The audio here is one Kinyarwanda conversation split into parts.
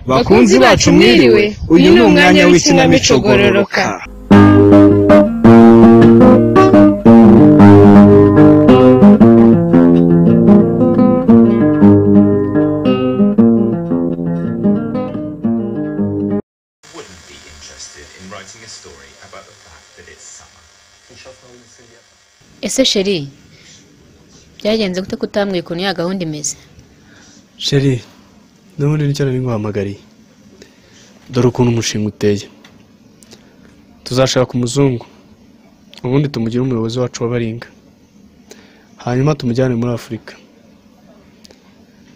bakunzi bacu mwiriwe uyu ni umwanya w'ikinamico gororoka wouldn't be interested in writing a story about the fact that it's summer. ese sheri byagenze gute kutambwiye ukuntu ya gahunda imeze sheri n'ubundi nicyo nari nguhamagariye dore ukuntu umushinga uteye tuzashaka umuzungu ubundi tumugire umuyobozi wacu w'abaringa hanyuma tumujyane muri afurika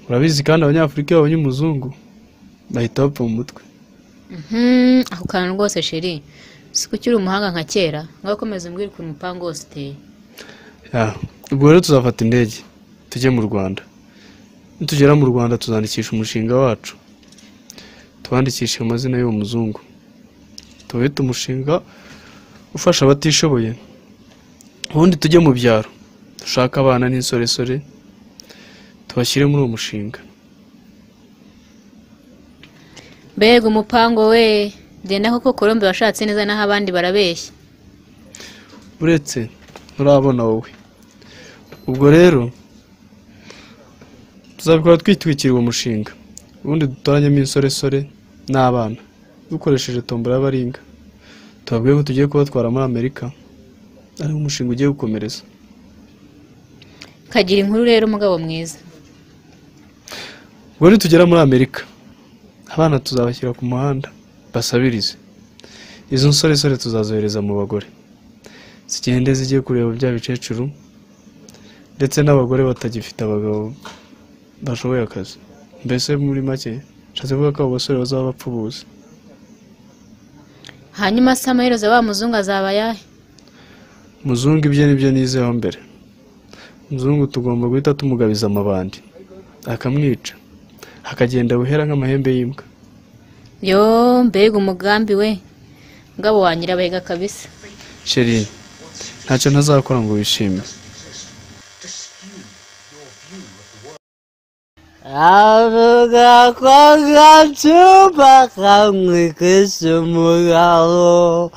urabizi kandi abanyafurika iyo babonye umuzungu bahita bapfa mu mutwe Hmm, ako kantu rwose sheri si ko ukiri umuhanga nka kera ngaho komeza umbwire ukuntu umupangu wose uteye Ya, ubwo rero tuzafata indege tujye mu rwanda nitugera mu rwanda tuzandikisha umushinga wacu tuwandikishe amazina y'uwo muzungu tuwite umushinga ufasha abatishoboye ubundi tujye mu byaro dushake abana n'insoresore tubashyire muri uwo mushinga mbega umupango we genda koko kolombe washatse neza naho abandi barabeshya uretse urabona wowe ubwo rero tuzabikora twitwikira uwo mushinga ubundi dutoranyemo insoresore n'abana dukoresheje tombora y'abaringa tubabwiye ko tugiye kubatwara muri amerika ariwo umushinga ugiye gukomereza kagira inkuru rero umugabo mwiza ubwo nitugera muri amerika abana tuzabashyira ku muhanda basabirize izo nsoresore tuzazohereza mu bagore zigende zigiye kureba bya bicecuru ndetse n'abagore batagifite abagabo bashoboye akazi mbese muri make nshatse kuvuga ko abo basore bazaba bapfubuze hanyuma se amaherezo wa muzungu azaba ayahe muzungu ibyo nibyo nizeho mbere muzungu tugomba guhita tumugabiza amabandi akamwica akagenda buhera nk'amahembe y'imbwa yo mbega umugambi we mugabo wanyira abahiga kabisa sheri ntacyo ntazakora ngo wishime avuga ko agacupa kamwe kese umugabo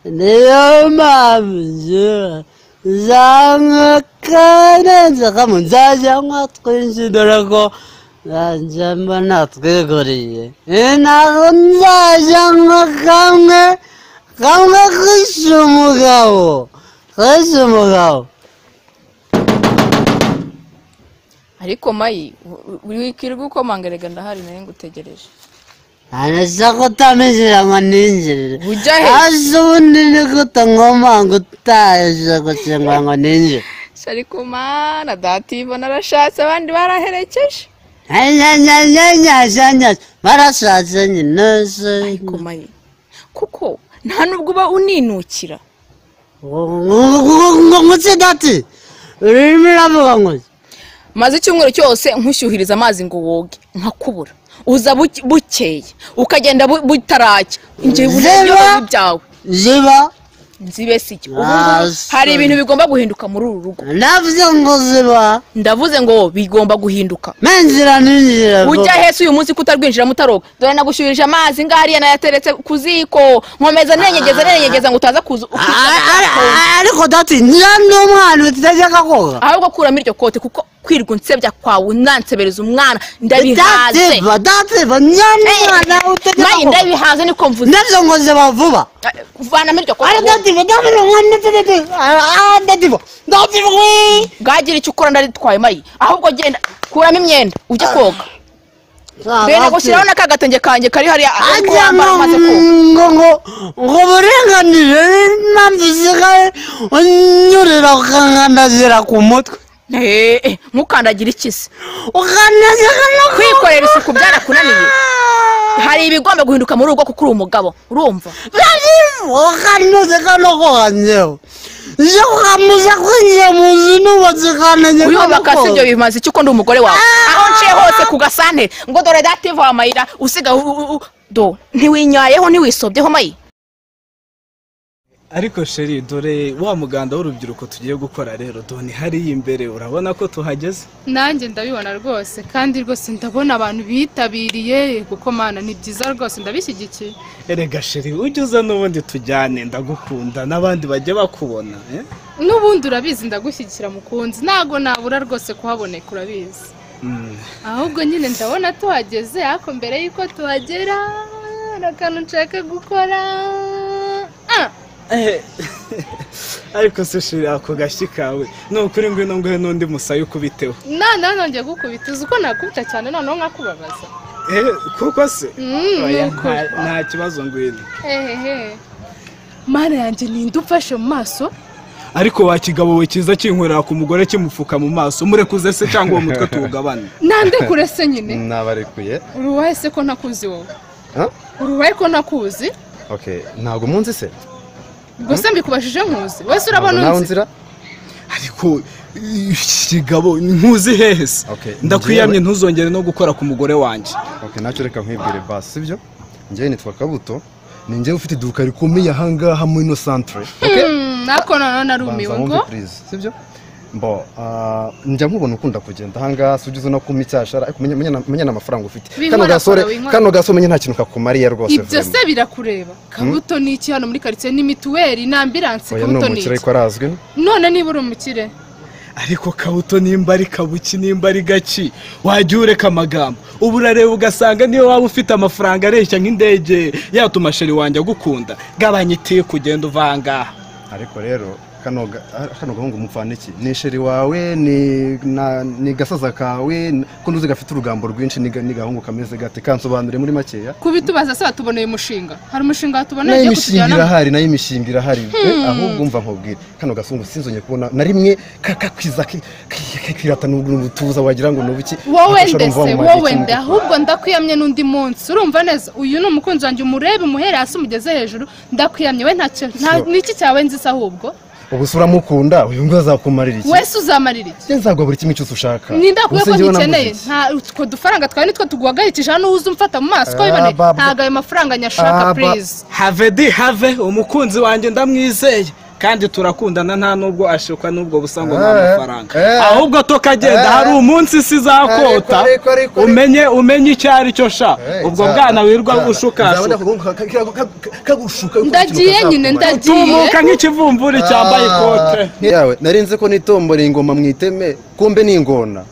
niyo mpamvu zanywa karenze kamwe nzajya nywa twinshi dore ko nzajya mba natwiguriye ntabwo nzajya nywa kamwe kamwe kese umugabo kese umugabo ariko mayi uri wikirirwa ukomangarega ndahari nawe ngutegereje anasa ko utamizera ngo ninjirire Ujya he? hasi ubundi ni gute ngoma ngo utaje gusenga ngo ninjire shari kumana dativa narashatse abandi baraherekeje anyanyanyanyanyanyanyanya barashatse nyine se ariko mayi kuko nta nubwo uba uninukira ngutse dati urimo uravuga ngo iki? maze icyumweru cyose nkushyuhiriza amazi ngo woge nkakubura uza buke- bukeye ukagenda bu- butaracya njye Zero. buryo byawe ziba nzibe si cyo Ubu Ah, ngubu hari sorry. ibintu bigomba guhinduka muri uru rugo navuze ngo ziba ndavuze ngo bigomba guhinduka menjira ninjira ujya hese uyu munsi kutarwinjiramo utaroga dore nagushyurije amazi ngariya nayateretse ku ziko nkomeza nenyegeza nenyegeza ngo utaza kuza A- a- a- ariko dati njya ndi umwana utajya koga ahubwo kuramo iryo kote kuko kwirwa unsebya kwawe unansebereza umwana ndabihaze dativa dativa nyamwana utajya mayi koga ndabihaze niko mvuze nabyo ngo ziba vuba Eh, vanamo iryo kote ari dativa dativa ngo ndetse ndetse ah dativa dativa we bwagira icyo ukora ndaritwaye mayi ahubwo genda kuramo imyenda ujye koga bene gushyiraho n'aka gatenge kanjye kari hariya ariko ajya ngo wambara umaze koga ngo ngo ngo burenganire n'impamvu zisigaye unyurira ukangandazira ku mutwe Eh, eh, ntukandagire ikisi ukandazira no ku kwikorera isuku byarakunaniye hari ibigomba guhinduka muri urugo kuko uri umugabo urumva ukandazira no koga njyewe iyo ukamuza kwinjira mu nzu nubatse ukandazira no uyubaka si ibyo koga bimaze iki ko ndi umugore wawe aho nciye hose ku gasantere ngo dore dative wa mayira usiga u- u- u- do ntiwinyayeho ntiwisobyeho mayi ariko sheri dore wa muganda w'urubyiruko tugiye gukora rero doni hariya imbere urabona ko tuhageze nanjye ndabibona rwose kandi rwose ndabona abantu bitabiriye kuko mana ni byiza rwose ndabishyigikiye erega sheri ujye uza n'ubundi tujyane ndagukunda n'abandi bajye bakubona eh? n'ubundi urabizi ndagushyigikira mukunzi ntabwo nabura rwose kuhaboneka urabizi Mm. ahubwo nyine ndabona tuhageze ariko mbere y'uko tuhagera hari akantu nshaka gukora Ah! Eh, ariko se sheri ako gashyi kawe ni ukuri ngwino nguhe n'undi musaya ukubiteho na na nongeye gukubita uzi uko nakubita cyane noneho nkakubabaza Eh, kuko se Mm, Oya, ni ukuri. nta- nta kibazo ngwino hehehe mana yanjye ninde ufashe mu maso ariko wa kigabo we cyiza kinkorera ku mugore kimupfuka mu maso murekuze se cyangwa uwo mutwe tuwugabane nande kure se nyine nabarekuye uruwaye se ko ntakuzi wowe Ha? uruwaye ko ntakuzi okay ntabwo munzi se gusa mbikubajije nkuzi wese Ntabwo urabona nawe unzi nzira ariko eh, kigabo ntuzi hehe se Okay, ndakwiyamye njyewe- ntuzongere no gukora ku mugore wanjye okay nacyo reka nkwibwire basi sibyo njyewe nitwa kabuto ni njyewe ufite iduka rikomeye ahangaha muri ino santere okay Mm, ariko noneho narumiwe banza ngo wumve purize sibyo mbo ah, njya nkubona ukunda kugenda ahangaha si ugeze no kuma icyashara ariko menya- menya na- menya n'amafaranga ufite Winkora kano gasore kora, winkora. kano gasore menya nta kintu kakumariye rwose ibyo se birakureba kabuto ni iki hano muri karitsiye ni mituweli ni ambiranse oya ni kabuto ni umukire iki ariko arazwi none niba uri umukire ariko kabuto nimba ari kabuki nimba ari gaki wajya ureka amagambo ubu urareba ugasanga niyo waba ufite amafaranga areshya nk'indege yatuma sheri wanjye agukunda gabanya itiye kugenda uva ahangaha ariko rero kano ga- ah, kano gahungu mupfana iki ni sheri wawe ni na- ni gasaza kawe n- ko ntuzi gafite urugambo rwinshi ni ga- ni gahungu kameze gate kansobanure muri makeya kubitubaza se batuboneye umushinga hari umushinga watuboneye nayo ugiye imishinga kutujyana irahari nayo imishinga irahari Eh, ahubwo mva nkubwire kano gasungu sinzongeye kubona na rimwe ka- kakwiza ki- ki- kakiratana ubutuza wagira ngo ni ubuki wowe Afasha ndese urumva wa mu wowe gihe nde cy'umutuku. ahubwo ndakwiyamye n'undi munsi urumva neza uyu ni umukunzi wanjye umurebe umuhere hasi umugeze hejuru ndakwiyamye we ntacyo nta- So- niki cyawe nzi se ahubwo ubu se uramukunda uyu nguyu azakumarira iki wese uzamarira iki njye nzaguha buri kimwe cyose ushaka ninda kuko Ubuse ko njyewe namuze ntikeneye iki? nta utwo dufaranga twawe nitwo tuguhagarikije hano uza umfata mu maso ko Ah, biboneye bab- ntabwo ayo mafaranga nyashaka Ah, ba- purize have di have umukunzi wanjye ndamwizeye kandi turakundana nta nubwo ashukwa n'ubwo busa ngo ni Eh, amafaranga eh. ahubwo tokagenda Eh. hari umunsi isi izakota Ariko, ariko, ariko. umenye umenye icyo ari cyo sha ubwo bwana wirwa ushukashuka Ndagiye nyine, ndagiye. tumuka nk'ikivumburi cyambaye ikote yawe nari nzi ko nitombora ingoma mu iteme kumbe ni ingona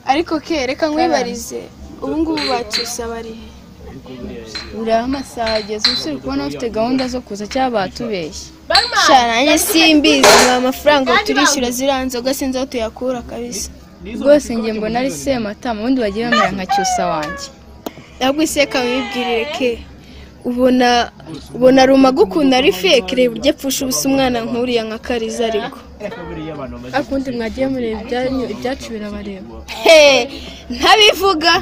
ariko ke reka nkwibarize ubu ngubu bacyusa barihe ureba amasaha ageze uba usubira kubona bafite gahunda zo kuza cyangwa batubeshye sha nanjye simbizi ngo amafaranga turishyura ziriya nzoga sinzi aho tuyakura kabisa rwose njye mbona ari sematama ubundi bagiye bamera nka cyusa wanjye ntabwo iseka wibwirire ke ubona ubona ruma agukunda ari feke reba uryo apfusha ubusa umwana nk'uriya nka kariza ariko akundi mwagiye mureba ibyanyu ibyacu birabareba he ntabivuga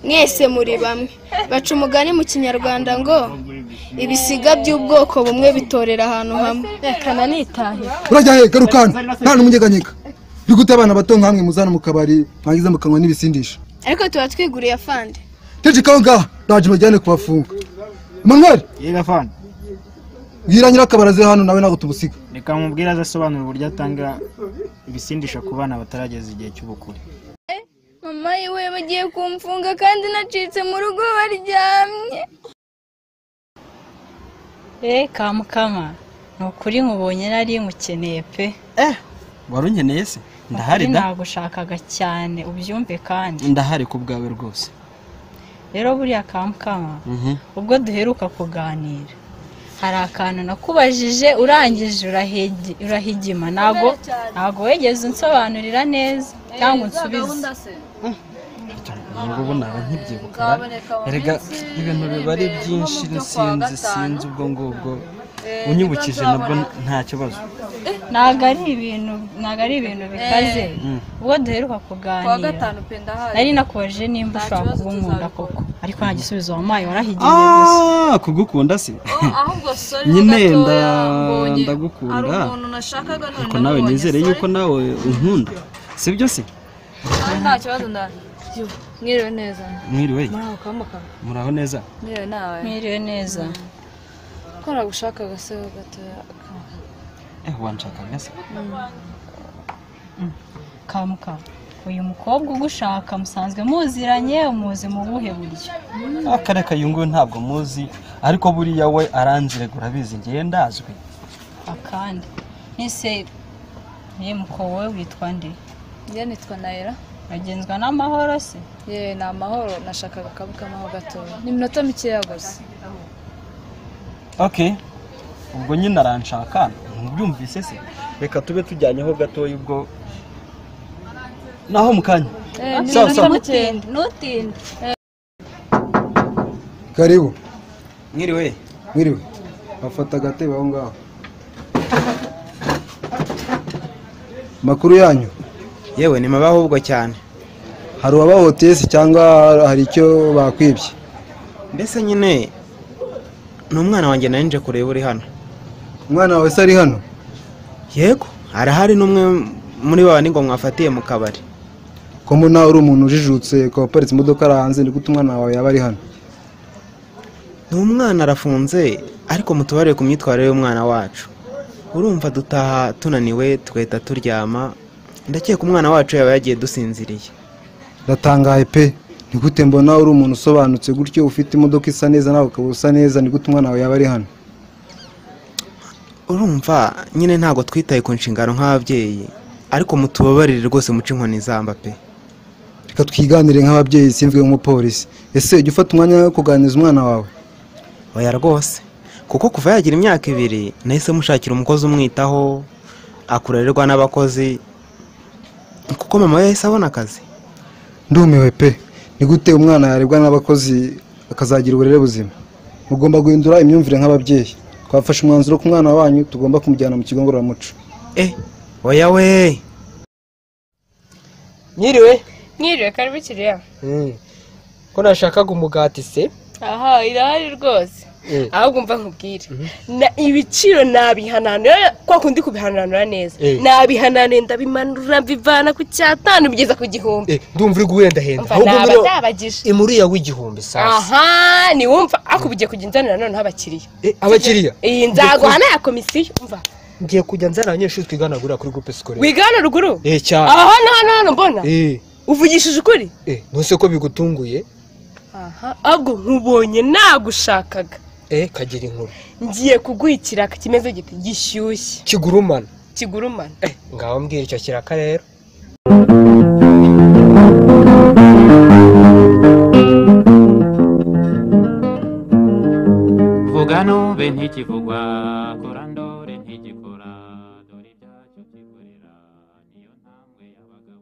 mwese muri bamwe baca umugani mu kinyarwanda ngo ibisiga by'ubwoko bumwe bitorera ahantu hamwe reka nanitahe urajya he garuka hano nta n'umunyeganyega ni gute abana bato nkamwe muzana mu kabari mwagize mukanywa n'ibisindisha ariko tuba twiguriye afande teje kaho ngaha ndaje bajyane kubafunga manuel yega fani bwira nyirakabari aze hano nawe ntabwo tubusiga reka mubwire aze asobanura uburyo atanga ibisindisha ku bana batarageza igihe cy'ubukure mama yiwe bagiye kumfunga kandi nacitse mu rugo baryamye Eh kamukama ni ukuri nkubonye nari nkukeneye pe wari unkeneye se ndahari da nagushakaga cyane ubyumve kandi ndahari ku bwawe rwose rero buriya kamukama ubwo duheruka kuganira hari akantu nakubajije urangije urahigi- urahigima ntago ntago wegeze unsobanurira neza cyangwa unsubize ubu ngubu naba nkibyibuka erega ibintu biba ari byinshi sinzi sinzi ubwo ngubwo unyibukije nabwo nta kibazo ntago ari ibintu ntago ari ibintu bikaze ubwo duheruka kuganira nari nakubajije nimba ushobora kuba unkunda koko ariko nta gisubizo wampaye warahigiye gusa ah kugukunda se nyine nda- ndagukunda ariko nawe nizere yuko nawe unkunda sibyo se nta kibazo ndani mwiriwe neza mwiriwe muraho kamuka muraho neza mwiriwe nawe mwiriwe neza ko nagushaka agasego gatoya kamuka eh wanshaka gasa kamuka uyu mukobwa ugushaka musanzwe muziranye umuzi mu buhe buryo akare kayungu ntabwo muzi ariko buriya we aranzire urabizi ngewe ndazwi akandi nise niyo muko wowe witwa nde njye nitwa nayera bagenzwa n'amahoro se yewe ni amahoro nashakaga kabukamaho gatoya ni iminota mikeya gusa okay ubwo nyine aranshaka ntubyumvise se reka tube tujyanyeho gatoya ubwo naho mu kanya Sawa, sawa. ntutinde ntutinde karibu mwiriwe mwiriwe bafata agatebe aho ngaho makuru yanyu yewe ni mabi ahubwo cyane hari uwabahotesi cyangwa hari icyo bakwibye mbese nyine ni umwana wanjye nari nje kureba uri hano umwana wawe se ari hano yego arahari n'umwe muri ba ngo mwafatiye mu kabari ko mbona uri umuntu ujijutse ukaba uparitse imodoka ari hanze ni gute umwana wawe yaba ari hano ni umwana arafunze ariko mutubarire ku myitwarire y'umwana wacu urumva dutaha tunaniwe tugahita turyama ndakeka umwana wacu yaba yagiye dusinziriye ndatangaye pe ni gute mbona uri umuntu usobanutse gutyo ufite imodoka isa neza nawe ukaba usa neza ni gute umwana wawe yaba ari hano urumva nyine ntabwo twitaye ku nshingano nk'ababyeyi ariko mutubabarire rwose muce inkoni izamba pe reka twiganire nk'ababyeyi simvuye nk'umupolisi ese ujya ufata umwanya wo kuganiriza umwana wawe oya rwose kuko kuva yagira imyaka ibiri nahise mushakira umukozi umwitaho akurererwa n'abakozi kuko mama we yahise abona akazi ndumiwe pe ni gute umwana yarebwa n'abakozi akazagira uburere buzima mugomba guhindura imyumvire nk'ababyeyi twafashe umwanzuro ku mwana wanyu tugomba kumujyana mu kigo ngororamuco oya we Mwiriwe Mwiriwe karibu kiriya. ko nashakaga umugati se Aha, irahari rwose. Eh. Ahubwo mva nkubwire. Na- Ibiciro nabihananura kwa kundi kubihananura neza. Eh. Nabihananura ndabimanura mbivana ku cyatanu bigeza ku gihumbi. Eh, ndumva uri guhendahenda Umva, naba ngwino ndabagije. imuriya w'igihumbi sasa Aha, ni wumva akubigiye kujya nzanira noneho abakiriya. abakiriya Iyi nzaguha na ya komisiyo. Umva, ngiye kujya nzana abanyeshuri twigana gura kuri groupe scolaire wigana ruguru. eh cyane Aha hano hano hano mbona. eh Uvugishije ukuri? eh ntuse ko bigutunguye Aha, ahubwo nkubonye nagushakaga. eh kagira inkuru Ngiye kuguha ikiraka kimeze giti gishyushye. kigurumana Kigurumana. ngaho mbwira icyo kiraka rero vuga nube ntikivugwa kora nda